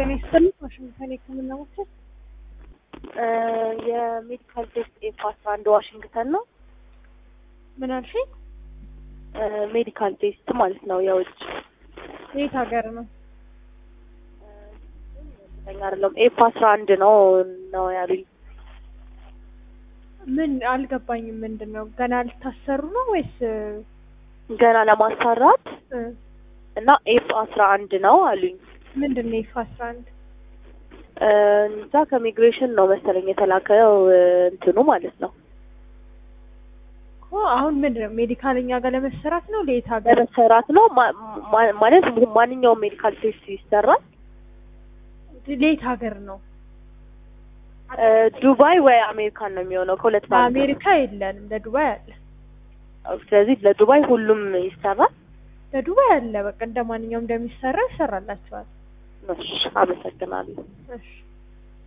ጤና ይስጥልኝ። ዋሽንግተን የህክምና ማዕከል የሜዲካል ቴስት ኤፍ አስራ አንድ ዋሽንግተን ነው። ምን አልሽኝ? ሜዲካል ቴስት ማለት ነው የውጭ የት ሀገር ነው? እርግጠኛ አይደለም። ኤፍ አስራ አንድ ነው ነው ያሉኝ። ምን አልገባኝም። ምንድን ነው ገና ልታሰሩ ነው ወይስ ገና ለማሰራት እ እና ኤፍ አስራ አንድ ነው አሉኝ። ምንድን ነው ኢፍ አስራ አንድ እዛ ከሚግሬሽን ነው መሰለኝ የተላከው እንትኑ ማለት ነው እኮ አሁን ምንድን ነው ሜዲካል እኛ ጋር ለመሰራት ነው ለየት ሀገር ለመሰራት ነው ማ- ማ- ማለት ማንኛውም ሜዲካል ቴስት ይሰራል። ለየት ሀገር ነው? እ ዱባይ ወይ አሜሪካን ነው የሚሆነው ከሁለት በአንዱ። ለአሜሪካ የለንም፣ ለዱባይ አለ። ስለዚህ ለዱባይ ሁሉም ይሰራል። ለዱባይ አለ። በቃ እንደ ማንኛውም እንደሚሰራ ይሰራላቸዋል። እሺ፣ አመሰግናለሁ። እሺ